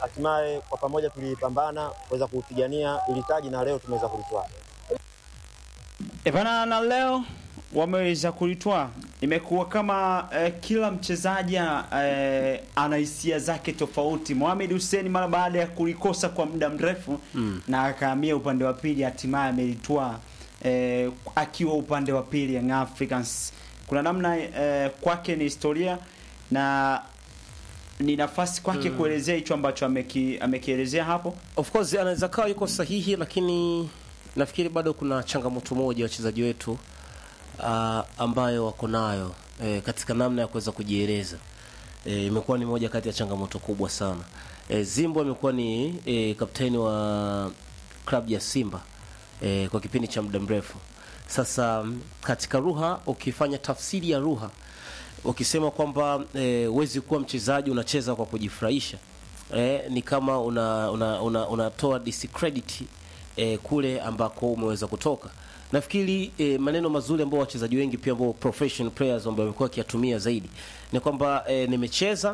hatimaye kwa pamoja tulipambana kuweza kupigania ili taji na leo tumeweza kulitwaa. E bana, na leo wameweza kulitwaa. Imekuwa kama eh, kila mchezaji eh, ana hisia zake tofauti. Mohamed Hussein mara baada ya kulikosa kwa muda mrefu mm. na akahamia upande wa pili, hatimaye amelitwaa eh, akiwa upande wa pili Young Africans. Kuna namna eh, kwake ni historia na ni nafasi kwake Mm. kuelezea hicho ambacho ameki, amekielezea hapo. Of course anaweza kawa yuko sahihi, lakini nafikiri bado kuna changamoto moja wachezaji wetu uh, ambayo wako nayo eh, katika namna ya kuweza kujieleza eh, imekuwa ni moja kati ya changamoto kubwa sana. Eh, Zimbo amekuwa ni eh, kapteni wa klabu ya Simba eh, kwa kipindi cha muda mrefu sasa. mm, Katika lugha, ukifanya tafsiri ya lugha, ukisema kwamba eh, huwezi kuwa mchezaji unacheza kwa kujifurahisha eh, ni kama una una, una, unatoa discredit eh, kule ambako umeweza kutoka. Nafikiri eh, maneno mazuri ambayo wachezaji wengi pia ambao professional players ambao wamekuwa wakiyatumia zaidi ni kwamba eh, nimecheza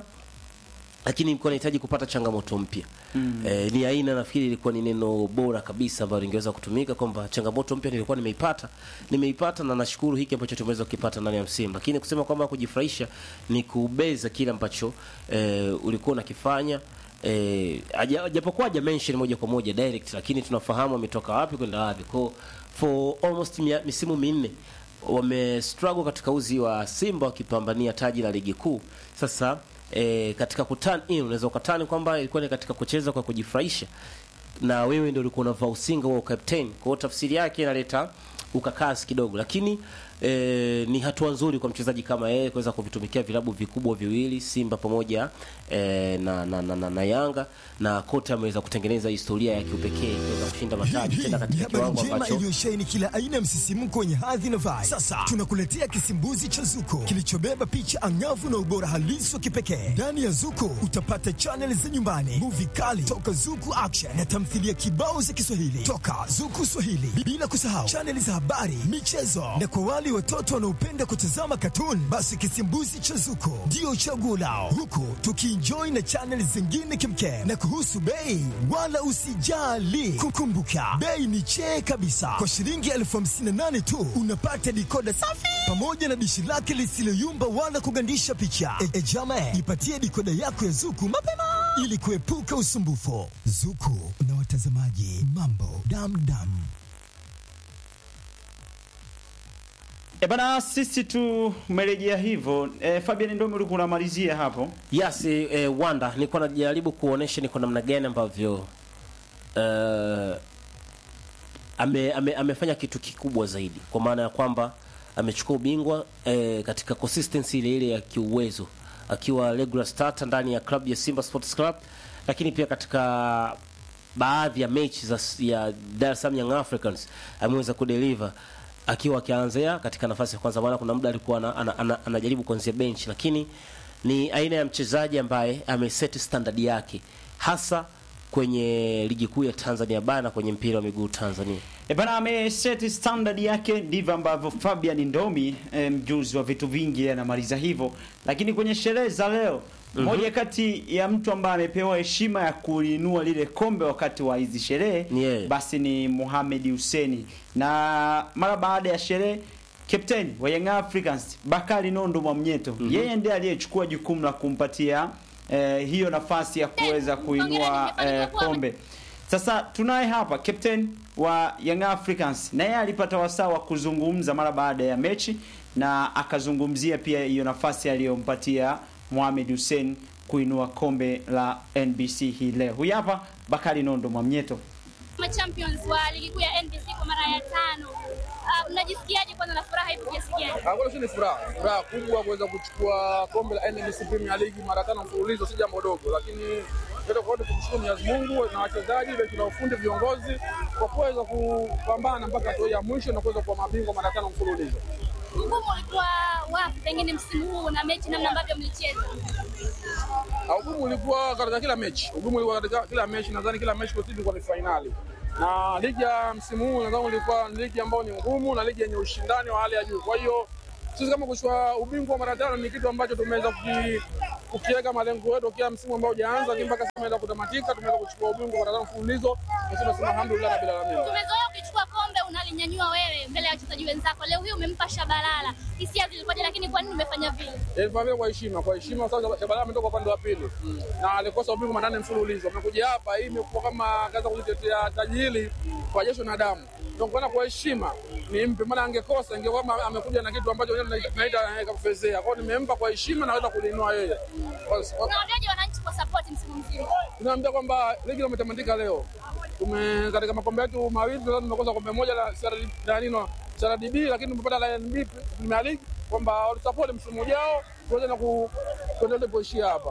lakini nilikuwa nahitaji kupata changamoto mpya mm. Eh, ni aina nafikiri ilikuwa ni neno bora kabisa ambalo lingeweza kutumika kwamba changamoto mpya nilikuwa nimeipata nimeipata na nashukuru hiki ambacho tumeweza kukipata ndani ya msimu, lakini kusema kwamba kujifurahisha ni kubeza kile ambacho eh, ulikuwa unakifanya eh, aja- japokuwa haja mention moja kwa moja direct, lakini tunafahamu ametoka wapi kwenda wapi kwa for almost mia, misimu minne wame struggle katika uzi wa Simba wakipambania taji la ligi kuu. Sasa e, katika kutan in unaweza ukatani kwamba ilikuwa ni katika kucheza kwa kujifurahisha, na wewe ndio ulikuwa unavaa usinga wa captain. Kwa hiyo tafsiri yake inaleta ukakasi kidogo, lakini e, ni hatua nzuri kwa mchezaji kama yeye kuweza kuvitumikia vilabu vikubwa viwili Simba pamoja e, na, na, na, na, na Yanga na kote ameweza kutengeneza historia ya kiupekee kuweza kushinda mataji tena Ni katika habari kiwango njema ambacho iliyosheheni kila aina ya msisimko wenye hadhi na vibe. Sasa tunakuletea kisimbuzi cha Zuko kilichobeba picha angavu na ubora halisi wa kipekee. Ndani ya Zuko utapata chaneli za nyumbani, muvi kali toka Zuku Action na tamthilia kibao za Kiswahili toka Zuku Swahili, bila kusahau chaneli za habari, michezo na kwa wale watoto wanaopenda kutazama katuni, basi kisimbuzi cha Zuko ndio chaguo lao, huku tukienjoy na chaneli zingine kimkem. Na kuhusu bei, wala usijali, kukumbuka bei ni chee kabisa. Kwa shilingi elfu hamsini na nane tu unapata dikoda safi pamoja na dishi lake lisiloyumba wala kugandisha picha. E, e jama, ipatie dikoda yako ya Zuku mapema ili kuepuka usumbufu. Zuku na watazamaji, mambo damdam. E bana, sisi tumerejea hivyo. E, Fabian Ndomi ulikuwa unamalizia hapo. Yes, eh, eh, Wanda nilikuwa najaribu kuonesha ni kwa namna gani ambavyo eh, ame, ame, amefanya kitu kikubwa zaidi kwa maana ya kwamba amechukua ubingwa eh, katika consistency ile ile ya kiuwezo akiwa regular starter ndani ya club ya Simba Sports Club, lakini pia katika baadhi ya mechi za ya Dar es Salaam Young Africans ameweza kudeliver akiwa akianzia katika nafasi ya kwanza, maana kuna muda alikuwa ana, ana, ana, anajaribu kuanzia bench, lakini ni aina ya mchezaji ambaye ameset standard yake hasa kwenye ligi kuu ya Tanzania bara na kwenye mpira wa miguu Tanzania. E bana, ameset standard yake, ndivyo ambavyo Fabian Ndomi e, mjuzi wa vitu vingi anamaliza hivyo. Lakini kwenye sherehe za leo mmoja kati ya mtu ambaye amepewa heshima ya kulinua lile kombe wakati wa hizi sherehe Ni yeye. basi ni Mohamed Hussein, na mara baada ya sherehe captain wa Young Africans Bakari Nondo Mwamnyeto yeye ndiye aliyechukua jukumu la kumpatia eh, hiyo nafasi ya kuweza kuinua eh, kombe. Sasa tunaye hapa captain wa Young Africans na yeye alipata wasaa wa kuzungumza mara baada ya mechi na akazungumzia pia hiyo nafasi aliyompatia Mohamed Hussein kuinua kombe la NBC hii leo. Huyu hapa Bakari Nondo Mwamnyeto. kama champions wa ligi kuu ya NBC kwa mara ya tano. Uh, mnajisikiaje kwanza na furaha ipo kiasi gani? Ah, Kwanza si ni furaha furaha kubwa kuweza kuchukua kombe la NBC Premier League mara tano mfululizo, si jambo dogo, lakini yote kwa yote kumshukuru Mwenyezi Mungu na wachezaji, benchi la ufundi, viongozi kwa kuweza kupambana mpaka hatua ya mwisho na kuweza kuwa mabingwa mara tano mfululizo. Ugumu ulikuwa wapi pengine msimu huu na mechi namna ambavyo mlicheza? Ah, Ugumu ulikuwa katika kila mechi, ugumu ulikuwa katika kila mechi. Nadhani kila mechi kwa sisi ilikuwa ni fainali, na ligi ya msimu huu nadhani ilikuwa ni ligi ambayo ni ngumu na ligi yenye ushindani wa hali ya juu. Kwa hiyo sisi kama kuchukua ubingwa mara tano ni kitu ambacho tumeweza kuki- ukiweka malengo yetu kila msimu ambao hujaanza, lakini mpaka sasa tumeenda kutamatika, tumeweza kuchukua ubingwa kwa tano mfululizo. Nasema sema alhamdulillah rabbil alamin. Tumezoea ukichukua kombe unalinyanyua wewe mbele ya wachezaji wenzako. Leo hii umempa Shabalala, hisia zilikuwaje? Lakini kwa nini umefanya vile? Ilifanya vile kwa heshima, kwa heshima kwa sababu Shabalala ametoka upande wa pili na alikosa ubingwa mara nane mfululizo. Amekuja hapa, hii imekuwa kama kaza kulitetea taji hili kwa jasho na damu. Ndio kwa kwa heshima nimpe, maana angekosa ingekuwa kama amekuja na kitu ambacho wenyewe tunaita tunaita kufezea. Kwa hiyo nimempa kwa heshima, naweza kuliinua yeye. Kwa- kwa- Unawaambiaje wananchi kwa support msimu mzima? tunaambia kwamba ligi imetamatika leo. Tume katika makombe yetu mawili sasa tumekosa kombe moja la CRD la nino CRDB, lakini tumepata la NB Premier League kwamba watusupport msimu ujao tuweze na ku tuendelee kuishia hapa.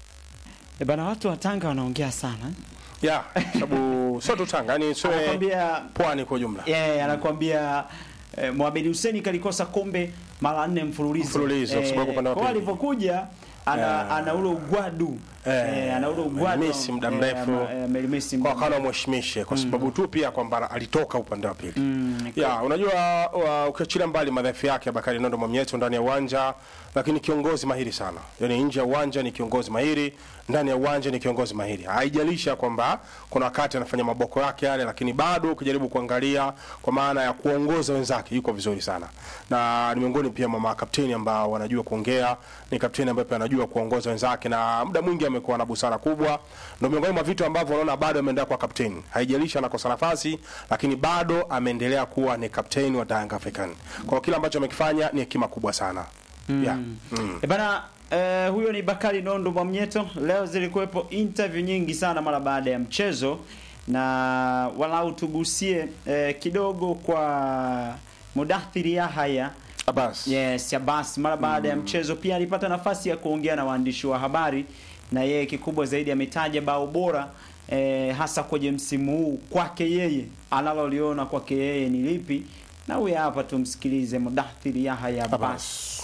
E bana, watu wa Tanga wanaongea sana. ya sababu sio tu Tanga, yani sio Anakwambia pwani kwa ujumla. yeah, anakwambia eh, Mohamed Hussein kalikosa kombe mara nne mfululizo. Mfululizo, kwa sababu upande wa kwa pili. alivyokuja ana Yeah. ana ule ugwadu Eh, eh, ana ule ugwadu amelimisi muda mrefu. eh, amelimisi kwa muda kana mheshimishe kwa sababu tu pia kwamba alitoka upande wa pili. Mm, Ya, unajua wa- ukiachilia mbali madhaifu yake Bakari Nondo Mwamnyeto ndani ya uwanja, lakini kiongozi mahiri sana. Yaani nje ya uwanja ni kiongozi mahiri, ndani ya uwanja ni kiongozi mahiri. Haijalisha kwamba kuna wakati anafanya maboko yake yale, lakini bado ukijaribu kuangalia kwa maana ya kuongoza wenzake yuko vizuri sana. Na ni miongoni pia mwa makapteni ambao wanajua kuongea, ni kapteni ambaye pia anajua kuongoza wenzake na muda mwingi amekuwa na busara kubwa. Ndio miongoni mwa vitu ambavyo unaona bado ameendelea kuwa kapteni. Haijalishi anakosa nafasi, lakini bado ameendelea kuwa ni kapteni wa Young African. Kwa hiyo kile ambacho amekifanya ni hekima kubwa sana. Yeah. Mm. E bana eh, huyo ni Bakari Nondo Mwamnyeto. Leo zilikuwepo interview nyingi sana mara baada ya mchezo, na walau tugusie eh, kidogo kwa Mudathiri Yahaya Abbas. Yes, Abbas mara baada ya mchezo pia alipata nafasi ya kuongea na waandishi wa habari, na yeye kikubwa zaidi ametaja bao bora eh, hasa kwenye msimu huu kwake yeye, analoliona kwake yeye ni lipi, na huyu hapa tumsikilize Mudathiri Yahya Abbas. Abbas.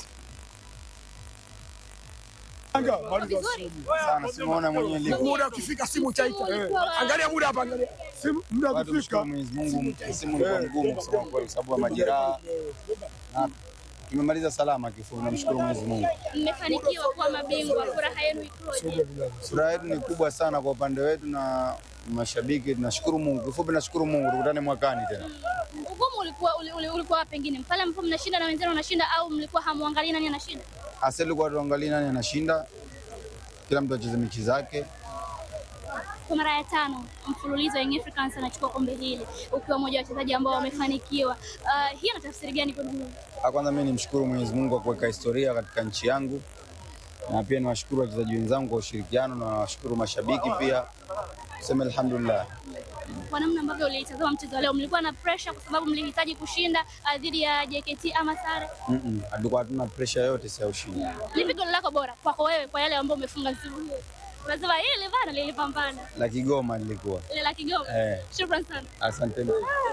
Vizuri. sana simuona mwenyewe leo. muda ukifika simu chaita. Ulikuwa- Angalia muda hapa, angalia simu, muda Watu ukifika. mshukuru Mwenyezi Mungu, msimu ulikuwa mgumu kusema kweli, sababu ya majeraha na tumemaliza salama. Kifupi, namshukuru Mwenyezi Mungu. Mmefanikiwa kuwa mabingwa, furaha yenu ikoje? Furaha yetu ni kubwa sana kwa upande wetu na mashabiki, tunashukuru Mungu. Kifupi, nashukuru Mungu. Tukutane mwakani tena. Ugumu ulikuwa uli- uli- ulikuwa wapi pengine pale ambapo mnashinda na wenzenu wanashinda, au mlikuwa hamwangalii nani anashinda? Hasa ilikuwa tuangalie nani anashinda, kila mtu acheze mechi zake. Kwa mara ya tano mfululizo Young Africans anachukua kombe hili ukiwa mmoja wa wachezaji ambao wamefanikiwa. Uh, hii ina tafsiri gani kwenu nyinyi? Ah, Kwanza mimi nimshukuru Mwenyezi Mungu kwa kuweka historia katika nchi yangu, na pia niwashukuru wachezaji wenzangu kwa ushirikiano, na nawashukuru mashabiki pia, tuseme alhamdulillah. Kwa namna ambavyo ulitazama mchezo wa leo, mlikuwa na pressure kwa sababu mlihitaji kushinda uh, dhidi ya JKT ama sare? Mm-mm, Hatukuwa hatuna pressure yote si ya ushindi. Lipi goli lako bora kwako wewe, kwa yale ambayo umefunga msimu huu? Unasema hili bana lilipambana, La Kigoma lilikuwa ile la Kigoma. eh, Shukrani sana. asanteni.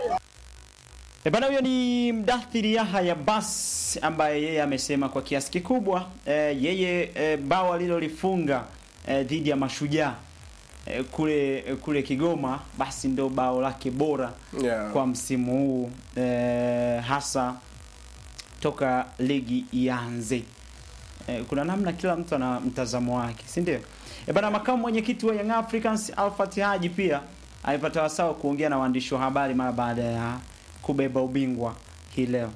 E bana, huyo ni Mdathiri Yahya Abbas ambaye yeye amesema kwa kiasi kikubwa eh, yeye eh, bao alilolifunga eh, dhidi ya Mashujaa eh, kule eh, kule Kigoma basi ndo bao lake bora Yeah. kwa msimu huu eh, hasa toka ligi ianze. Eh, kuna namna kila mtu ana mtazamo wake, si ndio? E bana, makamu mwenyekiti wa Young Africans Alfat Haji pia alipata wasaa wa kuongea na waandishi wa habari mara baada ya kubeba ubingwa hii leo.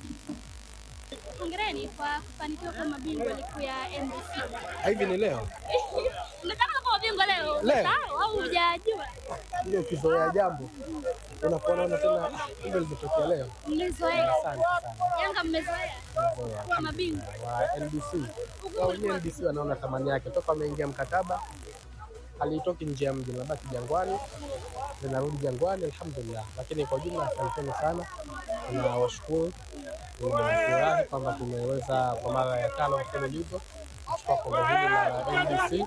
Hongereni kwa kufanikiwa kuwa mabingwa ligi kuu ya NBC. Hivi ni leo Unataka kuwa mabingwa leo? Leo. Umesahau au hujajua? ile ukizoea jambo unakuwa unaona tena ah, hivyo limetokea leo. Mmezoea. Asante sana Yanga mmezoea kuwa mabingwa. wa NBC wao wenyewe NBC wanaona thamani yake toka wameingia mkataba, halitoki nje ya mji, linabaki Jangwani, linarudi Jangwani, alhamdulillah. Lakini kwa ujumla, asanteni sana, tunawashukuru. Tunafurahi kwamba tumeweza kwa mara ya tano mfululizo kuchukua kombe hili la NBC.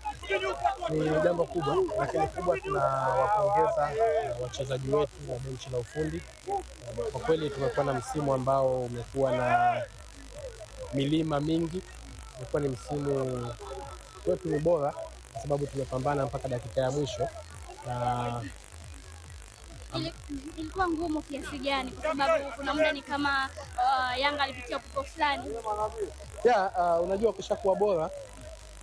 Ni jambo kubwa, lakini kubwa tunawapongeza uh, wachezaji wetu na benchi la ufundi. Kwa kweli tumekuwa na msimu ambao umekuwa na milima mingi. Umekuwa ni msimu wetu ni bora kwa sababu tumepambana mpaka dakika ya mwisho na Ili- Ilikuwa ngumu kiasi gani? Kwa sababu kuna muda ni kama uh, Yanga alipitia upepo fulani. ya uh, unajua ukishakuwa bora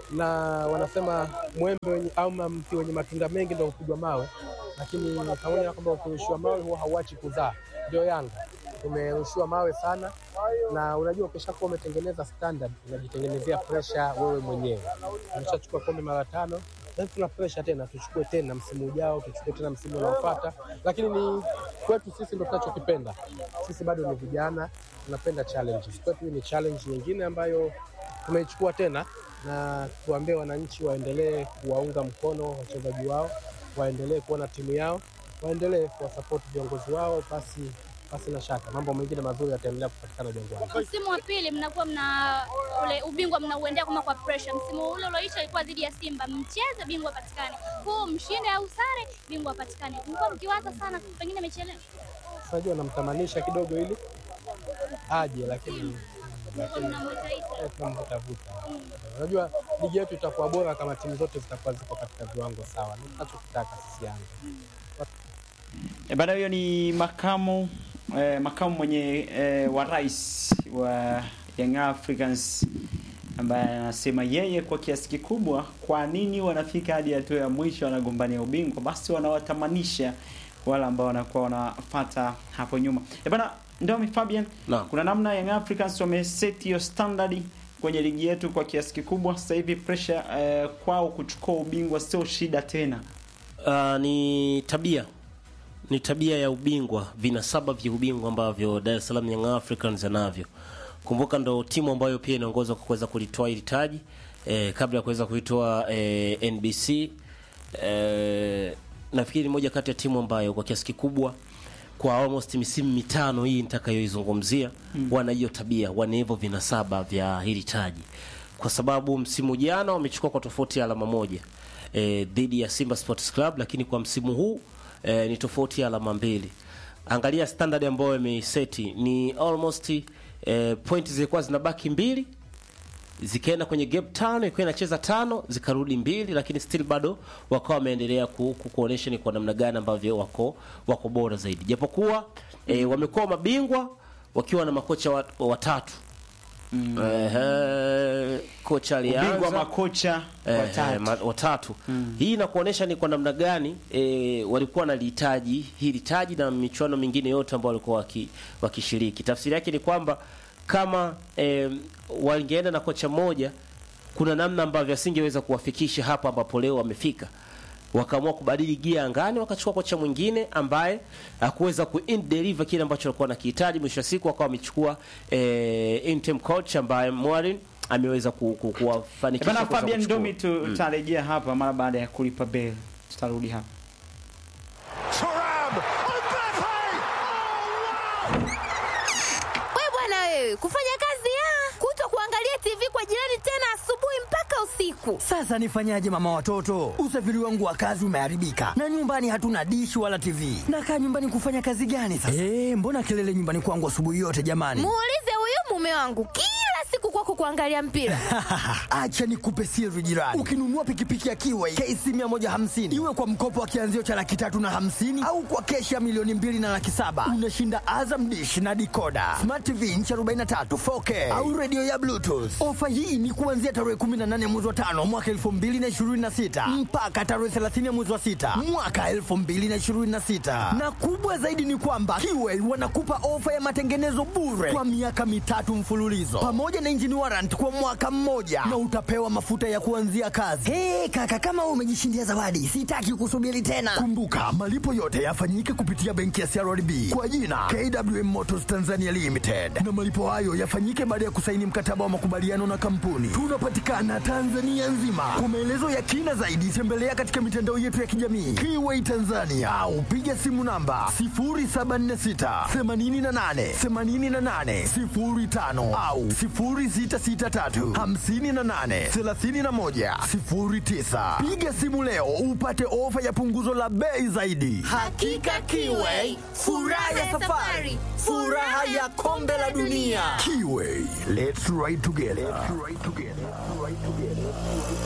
na wanasema mwembe wenye, ama mti wenye matunda mengi ndio hupigwa mawe, lakini pamoja na kwamba ukirushiwa mawe huwa hauachi kuzaa. Ndio Yanga tumerushiwa mawe sana, na unajua ukishakuwa umetengeneza standard unajitengenezea pressure wewe mwenyewe. Umeshachukua kombe mara tano, sasa tuna pressure tena, tuchukue tena msimu ujao, tuchukue tena msimu unaofuata, lakini ni kwetu sisi ndio tunachokipenda. Sisi bado ni vijana, tunapenda challenges. Kwetu hii ni challenge nyingine ambayo tumeichukua tena, na tuambie wananchi waendelee kuwaunga mkono wachezaji wao, waendelee kuona timu yao, waendelee kuwasapoti viongozi wao, basi basi na shaka mambo mengine mazuri yataendelea kupatikana Jangwani. Msimu wa pili mnakuwa mna ule ubingwa mnauendea kama kwa pressure. Msimu ule ulioisha ilikuwa dhidi ya Simba, mcheze bingwa patikane, huu mshinde au sare, bingwa patikane. Mlikuwa mkiwaza sana pengine mechi ya leo? Unajua namtamanisha kidogo ili aje, lakini Mlikuwa mnamwitaita eh, tunamvutavuta. Unajua ligi yetu itakuwa bora kama timu zote zitakuwa ziko katika viwango sawa, ni tunachokitaka sisi Yanga. E bana, huyo ni makamu eh, makamu mwenye eh, wa rais wa Young Africans ambaye anasema yeye kwa kiasi kikubwa, kwa nini wanafika hadi hatua ya mwisho wanagombania ubingwa, basi wanawatamanisha wale ambao wanakuwa wanafata hapo nyuma. E bana, Ndomi Fabian, Naam. kuna namna Young Africans wameset hiyo standard kwenye ligi yetu kwa kiasi kikubwa. Sasa hivi pressure eh, kwao kuchukua ubingwa sio shida tena. Uh, ni tabia ni tabia ya ubingwa, vinasaba vya ubingwa ambavyo Dar es Salaam Young Africans anavyo. Kumbuka ndo timu ambayo pia inaongozwa kwa kuweza kulitoa hili taji eh, kabla ya kuweza kuitoa eh, NBC eh, nafikiri ni moja kati ya timu ambayo kwa kiasi kikubwa kwa almost misimu mitano hii nitakayoizungumzia mm. wana hiyo tabia, wana hivyo vinasaba vya hili taji, kwa sababu msimu jana wamechukua kwa tofauti ya alama moja e, dhidi ya Simba Sports Club, lakini kwa msimu huu e, ni tofauti ya alama mbili. Angalia standard ambayo imeiseti ni almost e, point zilikuwa zinabaki mbili zikaenda kwenye gap tano, ikiwa inacheza tano zikarudi mbili, lakini still bado wakawa wameendelea ku, ku, kuonesha ni kwa namna gani ambavyo wako wako bora zaidi, japokuwa e, wamekuwa mabingwa wakiwa na makocha wat, watatu mm. Ehe, kocha alianza Ubingwa makocha Eh, watatu. eh, ma- watatu. Hii inakuonesha ni kwa namna gani e, walikuwa wanalihitaji hili taji na michuano mingine yote ambayo walikuwa waki, wakishiriki. Tafsiri yake ni kwamba kama e, wangeenda na kocha mmoja, kuna namna ambavyo asingeweza kuwafikisha hapa ambapo leo wamefika. Wakaamua kubadili gia angani, wakachukua kocha mwingine ambaye hakuweza ku deliver kile ambacho walikuwa nakihitaji. Mwisho wa siku wakawa wamechukua e, interim coach ambaye Morin ameweza ku, ku, kuwafanikisha Bana kuweza Fabian kuchukua. Domi tu- tutarejea hapa mara baada ya kulipa bell. Tutarudi hapa. We bwana wewe, kufanya kazi ya kuto kuangalia TV kwa jirani tena asubuhi mpaka usiku. Sasa nifanyaje mama watoto? Usafiri wangu wa kazi umeharibika na nyumbani hatuna dishi wala TV. Nakaa nyumbani kufanya kazi gani sasa? Eh, mbona kelele nyumbani kwangu asubuhi yote jamani? Muulize huyu mume wangu kila siku kwako kuangalia mpira. Acha nikupe siri jirani. Ukinunua pikipiki ya Kiway KC 150 iwe kwa mkopo wa kianzio cha laki tatu na hamsini au kwa keshi ya milioni mbili na laki saba unashinda Azam dish na dikoda smart TV inchi 43 4K au redio ya Bluetooth. Ofa hii ni kuanzia tarehe 18 mwezi wa tano mwaka 2026 mpaka tarehe 30 mwezi wa sita mwaka 2026 na kubwa zaidi ni kwamba Kiway wanakupa ofa ya matengenezo bure kwa miaka mitatu mfululizo pamoja na engine warrant kwa mwaka mmoja na utapewa mafuta ya kuanzia kazi. Hey, kaka kama wewe umejishindia zawadi, sitaki kusubiri tena. Kumbuka malipo yote yafanyike kupitia benki ya CRDB kwa jina KWM Motors Tanzania Limited, na malipo hayo yafanyike baada ya kusaini mkataba wa makubaliano na kampuni. Tunapatikana Tanzania nzima. Kwa maelezo ya kina zaidi, tembelea katika mitandao yetu ya kijamii Kiway Tanzania au piga simu namba 0746 88 88 05 au 0663 58 31 09. Piga simu leo upate ofa ya punguzo la bei zaidi. Hakika Kiway, furaha ya safari, furaha ya kombe la dunia. Kiway, let's ride together. Let's ride together. Let's ride together.